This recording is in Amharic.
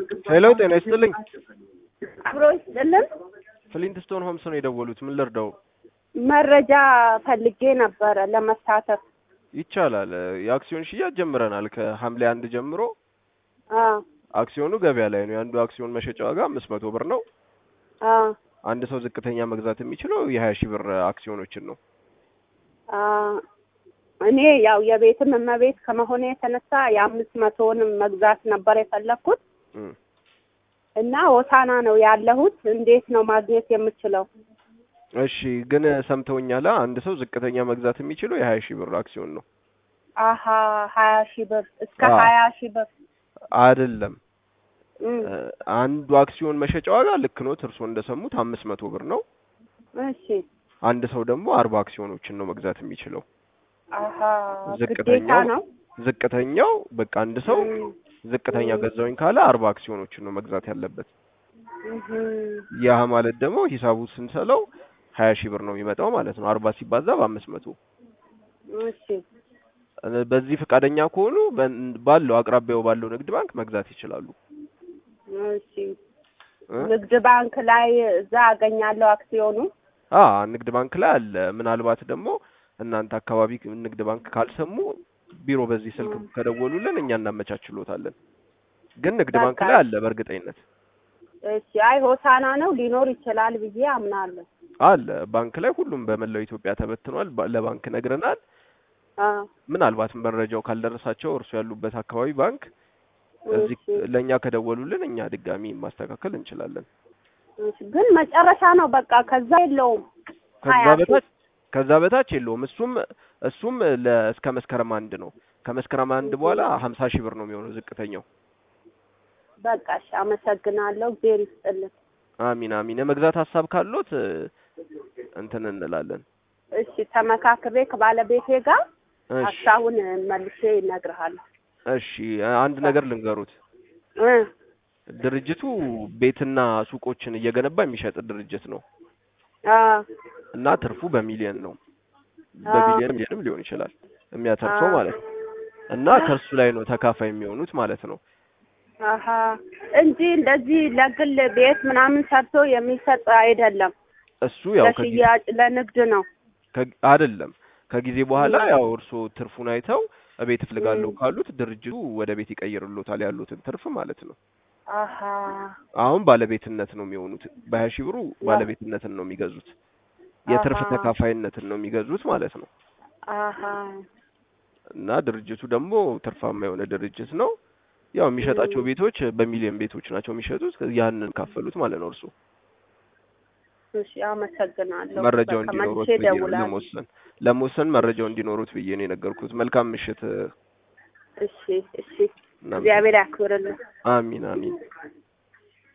ሄሎ ጤና ይስጥልኝ። አብሮ ይስጥልን። ፍሊንትስቶን ሆምስ ነው የደወሉት። ምን ልርዳው? መረጃ ፈልጌ ነበረ ለመሳተፍ። ይቻላል። የአክሲዮን ሽያጭ ጀምረናል። ከሐምሌ አንድ ጀምሮ አ አክሲዮኑ ገበያ ላይ ነው። የአንዱ አክሲዮን መሸጫ ዋጋ አምስት መቶ ብር ነው። አ አንድ ሰው ዝቅተኛ መግዛት የሚችለው የሀያ ሺህ ብር አክሲዮኖችን ነው። አ እኔ ያው የቤትም እመቤት ከመሆኔ የተነሳ የአምስት መቶውንም መግዛት ነበር የፈለግኩት እም። እና ሆሳና ነው ያለሁት። እንዴት ነው ማግኘት የምችለው? እሺ ግን ሰምተውኛል። አንድ ሰው ዝቅተኛ መግዛት የሚችለው የሀያ ሺህ ብር አክሲዮን ነው አሀ ሀያ ሺህ ብር እስከ አዎ። ሀያ ሺህ ብር አይደለም። እም፣ እ፣ አንዱ አክሲዮን መሸጫ ዋጋ ልክ ኖት፣ እርስዎ እንደሰሙት አምስት መቶ ብር ነው። እሺ አንድ ሰው ደግሞ አርባ አክሲዮኖችን ነው መግዛት የሚችለው። አሀ ዝቅተኛው ግዴታ ነው። ዝቅተኛው በቃ አንድ ሰው እም፣ ዝቅተኛ እም፣ ገዛውኝ ካለ አርባ አክሲዮኖችን ነው መግዛት ያለበት። እህም፣ ያ ማለት ደግሞ ሂሳቡ ስንሰለው ሀያ ሺህ ብር ነው የሚመጣው ማለት ነው። አርባ ሲባዛ በአምስት መቶ እሺ እ፣ በዚህ ፈቃደኛ ከሆኑ በን- ባለው አቅራቢያው ባለው ንግድ ባንክ መግዛት ይችላሉ። እሺ እ? ንግድ ባንክ ላይ እዛ አገኛለሁ አክሲዮኑ። አ ንግድ ባንክ ላይ አለ። ምናልባት ደግሞ እናንተ አካባቢ ንግድ ባንክ ካልሰሙ ቢሮ በዚህ ስልክ እም፣ ከደወሉልን እኛ እናመቻችሎታለን። ግን ንግድ ባንክ በቃ ላይ አለ በእርግጠኝነት እሺ። አይ ሆሳና ነው ሊኖር ይችላል ብዬ አምናለሁ። አለ ባንክ ላይ ሁሉም በመላው ኢትዮጵያ ተበትኗል። ባ- ለባንክ ነግረናል። አ ምናልባት መረጃው ካልደረሳቸው እርሱ ያሉበት አካባቢ ባንክ እዚህ እሺ ለእኛ ከደወሉልን እኛ ድጋሚ ማስተካከል እንችላለን። እሺ። ግን መጨረሻ ነው በቃ ከዛ የለውም ከዛ ሀያ ሺህ በታች ከዛ በታች የለውም። እሱም እሱም ለ እስከ መስከረም አንድ ነው። ከመስከረም አንድ በኋላ ሀምሳ ሺህ ብር ነው የሚሆነው ዝቅተኛው። በቃ እሺ። አመሰግናለሁ። እግዜር ይስጥልን። አሚን አሚን። የመግዛት ሀሳብ ካሎት እ፣ እንትን እንላለን። እሺ ተመካክሬ ከባለቤቴ ጋር እሺ ሀሳቡን መልሼ ይነግርሃለሁ። እሺ አንድ ነገር ልንገሩት። እ ድርጅቱ ቤትና ሱቆችን እየገነባ የሚሸጥ ድርጅት ነው አ እና ትርፉ በሚሊየን ነው። አ በቢሊየን ሚሊየንም ሊሆን ይችላል የሚያተርፈው አ ማለት ነው። እና ከእርሱ ላይ ነው ተካፋይ የሚሆኑት ማለት ነው። አሀ እንጂ እንደዚህ ለግል ቤት ምናምን ሰርቶ የሚሰጥ አይደለም። እሱ ያው ከጊዜ ለሽያጭ ለንግድ ነው። ከ- አይደለም ከጊዜ በኋላ እም፣ ያው እርስዎ ትርፉን አይተው እቤት እፈልጋለሁ እም፣ ካሉት ድርጅቱ ወደ ቤት ይቀይርሎታል ያሉትን ትርፍ ማለት ነው። አሀ አሁን ባለቤትነት ነው የሚሆኑት። በሀያ ሺህ ብሩ ያ ባለቤትነትን ነው የሚገዙት። የትርፍ አሀ ተካፋይነትን ነው የሚገዙት ማለት ነው። አሀ እና ድርጅቱ ደግሞ ትርፋማ የሆነ ድርጅት ነው። ያው የሚሸጣቸው እም፣ ቤቶች በሚሊዮን ቤቶች ናቸው የሚሸጡት። ያንን ካፈሉት ማለት ነው። እርሱ እሺ አመሰግናለሁ። መረጃው በቃ እንዲኖሩት መልሼ ብዬ ነው እደውላለሁ። ለመወሰን ለመወሰን መረጃው እንዲኖሩት ብዬ ነው የነገርኩት። መልካም ምሽት። እሺ እሺ። እናመሰግናለን። እግዚአብሔር ያክብርልን። አሚን አሚን።